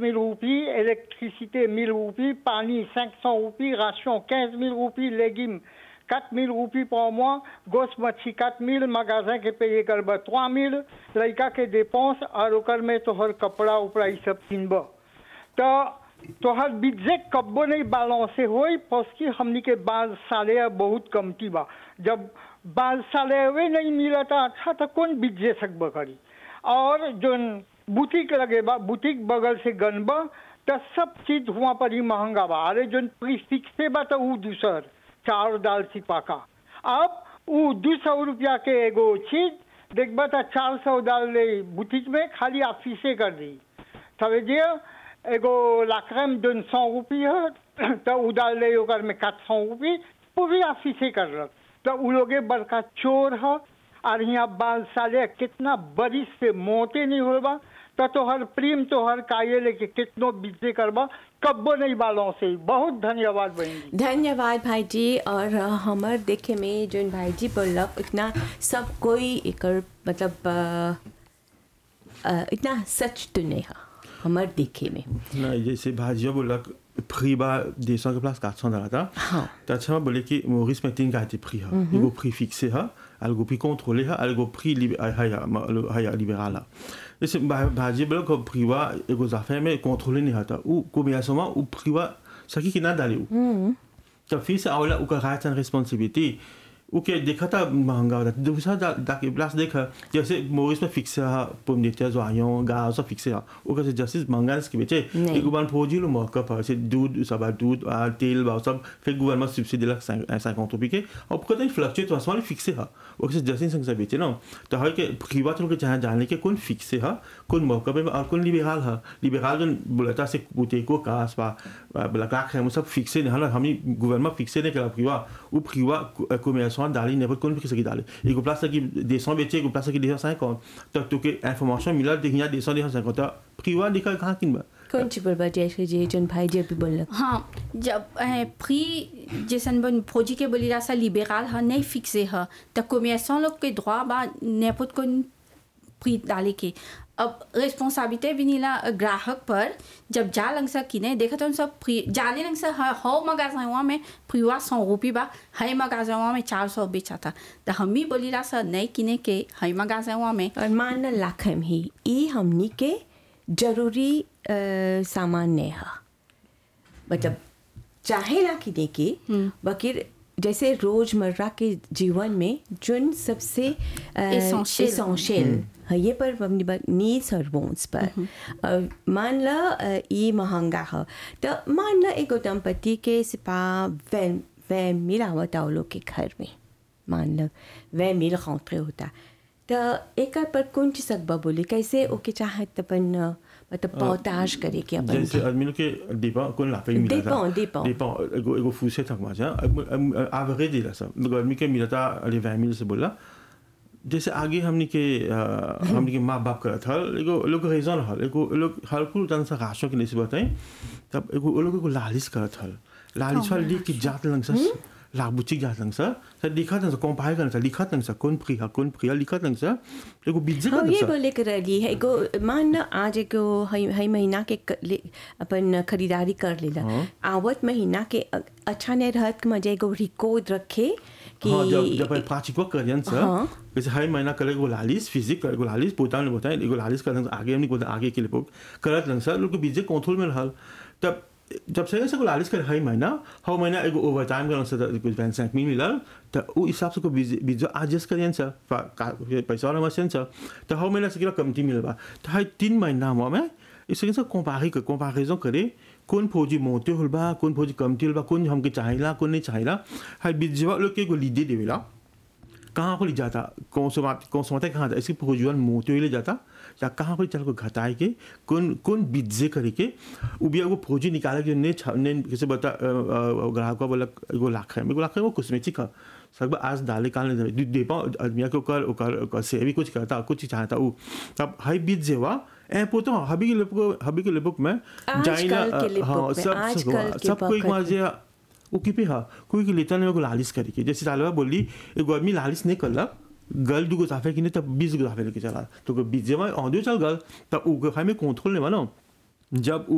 000 रुपये इलेक्ट्रिसिटी 1000 रुपये पानी 500 रुपये राशन 15 000 रुपये लेगिम 4 000 रुपये पर mois गोस मच्छी 4 000 magasin के पे कर 3 000 लड़का के dépense और ओकर में तोहर कपड़ा उपड़ा ई सब किनब तो तोहर बिजेट कब्बो नहीं बालांसे होई पसकी हमनी के बाल साले बहुत कमती बा जब बाल साले वे नहीं मिलता अच्छा तो कौन बिजे सकब करी और जोन बुटीक लगे बा बुटीक बगल से गनबा तो सब चीज हुआ पर ही महंगा बा अरे जोन प्रीफिक्से बा तो ऊ दूसर चार दाल सिपा का अब ऊ दू सौ रुपया के एगो चीज देखबा तो चार सौ डाल ले बुटीक में खाली ऑफिसे कर दी समझिए एगो लाखरम जोन सौ रुपये है तो उ डाल ले ओकर में quatre सौ रुपये पूरी ऑफिसे करलक तो उ लोगे बड़का चोर है और यहाँ बाल साले कितना बरिश से मोटे नहीं होबा तो तोहर प्रेम तोहर काये लेके कितनो बीते करबा कब्बो नहीं बालों से बहुत धन्यवाद बहन जी धन्यवाद भाई जी और अ, हमर देखे में जोन भाई जी बोलक इतना सब कोई एकर मतलब अ, अ, इतना सच तो नहीं है हमर देखे में ना जैसे भाजिया बोला prix bas descend que place 400 dollars ta हाँ। ta chama bolé ki Maurice Metin ka été prix ha il go prix fixé ha algo prix contrôlé ha algo prix lib- ha ha ha ha libéral ha जैसे भाजी बोला को prix wa ego affaire mais contrôlé ni ha ta ou combien seulement ou prix wa ça qui n'a d'aller ou ta fils a là ou ka une responsabilité ou que देखा था महंगा होता दूसरा जाके प्लस देखा जैसे मोरिस में फिक्स है पुम देते जोइयों गाँव सब फिक्स है वो कैसे जैसे महंगा इसके बेचे नहीं। एक बार फौजी लो मौका पर से दूध सब दूध आ, तेल बा सब फिर गवर्नमेंट सब्सिडी लग 50 रुपये के और पता नहीं फ्लक्चुएट तो वाले फिक्स है वो कैसे जैसे संग से बेचे ना तो है कि खीवा तो लोग चाहे जानने के कौन फिक्स है कौन मौका पे और कौन लिबेरल है लिबेरल जो बोलता से बूटे को कास बा बोला का है सब फिक्स है ना हम गवर्नमेंट फिक्स नहीं करा खीवा वो खीवा commerçant d'aller n'importe quoi qui d'aller et que place qui descend métier que place qui descend 50 तो तो के information मिला देखिया descend descend 50 priwa दिखा कहां किन बा कौन ची बोलबा जैसे जे जोन भाई जी अभी बोलक हाँ जब फ्री जैसन बन फौजी के बोली सा लिबेरल है नहीं फिक्से है तो कॉमर्सों लोग के droit बा n'importe को फ्री डाले के अब रिस्पॉन्सिबिलिटी भी नीला ग्राहक पर जब जा लंग सा किने देखा तो सब फ्री जाने लंग सा ह- हो मगाजवा में फ्रीवा सौ रुपये बा है मगाजवा में चार सौ बेचा था तो हम ही बोली ला सा नहीं किने के है मगाजवा में और मान ला लाखम ही ई हमनी के जरूरी अ, सामान नहीं है मतलब चाहे ला कि देखे बकिर जैसे रोजमर्रा के जीवन में जोन सबसे Essential. एसेंशियल है ये पर हमने बात नीड्स और वॉन्ट्स पर अ, मान ला अ, ई महंगा है तो मान ला एगो दंपति के सिपा वै वै मिल आवत आओ लोग के घर में मान लो वह मिल रौंतरे होता तो एक पर कौन चीज सकबा बोले कैसे ओके चाहत अपन अ, मतलब पौताज करे के अपन जैसे आदमी लोग के dépend कौन la paye मिला Dépend, dépend. dépend ego ego foussé tak ma ja average दिला सब लोग आदमी के मिला था अरे 20000 से बोला जैसे आगे हमने के अ, हमने के माँ बाप करा था एगो लोग रीजन हल एगो लोग हर कुल तन से राशों के नहीं से बताएं तब एगो वो लोग को लालिश करा था लालिश वाले लिख के जात लंग सा लागबुची जात लंग सा सर लिखा था कंपाइल करना था लिखा था कौन प्रिया कौन प्रिया लिखा था सा एगो बिज्जे हाँ का ये बोले कर रही है एगो मान ना आज एगो हई हई महीना के क- ले- अपन खरीदारी कर लेला हाँ। आवत महीना के अ- अच्छा नहीं रहत कि मजे एगो रिकॉर्ड रखे कि हाँ जब जब प्राचिको करियन सर हाँ। जैसे हर महीना करे गोलालिस फिजिक करे गोलालिस पोता ने बताया गोलालिस करन आगे हमने बोला आगे के लिए पोक करत लन सर लोग के बीजे कंट्रोल में रहल तब जब से से गोलालिस कर हर महीना हर महीना एगो ओवर टाइम करन सर कुछ 25 मिल मिलल तो उ हिसाब से को बीजे बीजे एडजस्ट करियन सर पा- का- पैसा वाला मशीन सर तो हर महीना से किला कमती मिलबा तो हर तीन महीना में इसके से कंपेरी कर कंपैरिजन करे कौन फौजी मोटे होल बा कौन फौजी कमती होल बा कौन हमके चाहिला कौन नहीं चाहिला हर बीजवा लोग के एगो लीडे देवेला कहाँ पर ले जाता कौन से बात कौन से बातें कहाँ जाता इसके भोजन मोते हुए ले जाता या कहाँ पर चल को घटाए के कौन कौन बिज्जे करे के वो भी एगो फौजी निकाले के ने छा- ने कैसे बता अ, अ, ग्राहक बोला एगो लाख है एगो लाख है वो कॉस्मेटिक है सब आज डाले काल नहीं दे दे पा आदमी के ओकर ओकर ओकर से भी कुछ करता कुछ चाहता वो तब हाई बीज जेवा ए पोतो हबी के लेपको हबी के लेपक में आजकल के लेपक में, आजकल के सब कोई वक्त में। जे ओके हा कोई के लेता नहीं को लालिश करे के जैसे तालबा बोली एगो आदमी लालिश नहीं करला गल दुगो साफे कि नहीं तब बीस गो साफे लेके चला तो बीस जमा ऑडियो चल गल तब उ में कंट्रोल नहीं मानो जब उ